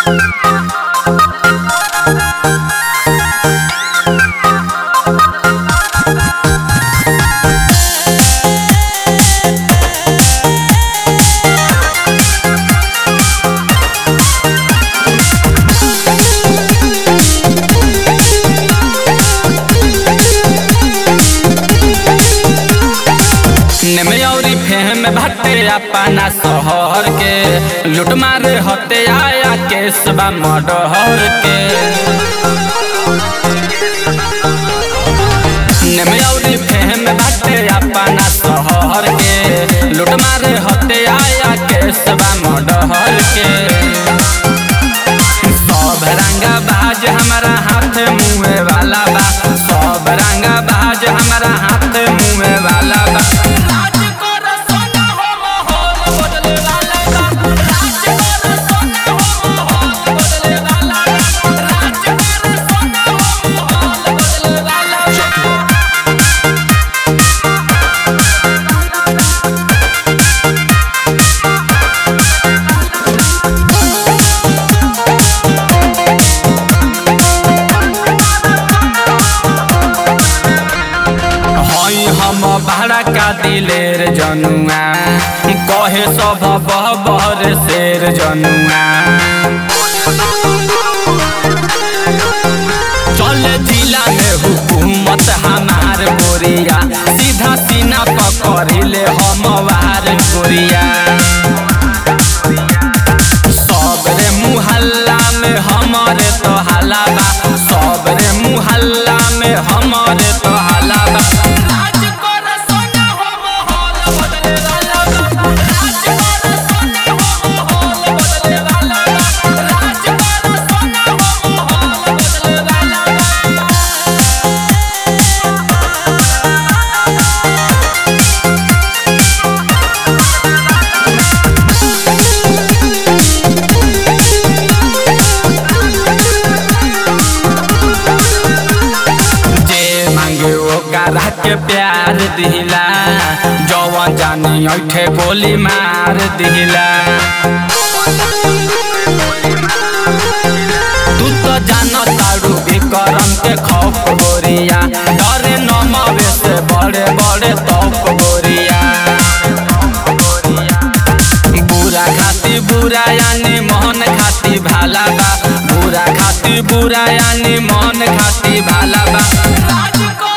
नेमयौरी fame भट्टे अपना शहर के लूट मारे हते आया केसबा मडहर के नेमयौरी फेम भट्टे अपना शहर के लूट मारे हते आया केसबा मडहर के सब रंगा बाज हमारा हाथ मुँहे वाला बा सब रंगा बाज हमारा हाथ मुँहे वाला बा राज कर सोना हो माहौल बदले वाला बा राज कर सोना हो माहौल बदले वाला बा राज कर सोना हो माहौल बदले वाला बा हई हम भाड़ा का दिलेर जनुआ कहे सब बहबर शेर जनुआ चल जिला में हुकूमत हमार गोरिया सीधा सीना पकड़िले हम वार गोरिया सबरे मुहल्ला में हमारे तो हल्ला बा सबरे मुहल्ला में हमारे तो हल्ला बा राज कर सोना हो माहौल बदले वाला बा राज कर सोना हो माहौल बदले वाला बा राज कर सोना हो माहौल बदले वाला बा जे मांगे ओकरा के प्यार दिला जवन जानी ऐठे गोली मार दिला तू तो जान तारू विक्रम के खौफ गोरिया डरे नमवे से बड़े बड़े तौफ गोरिया बुरा खाती बुरा यानी मोहन खाती भाला बा बुरा खाती बुरा यानी मोहन खाती भाला बा राज को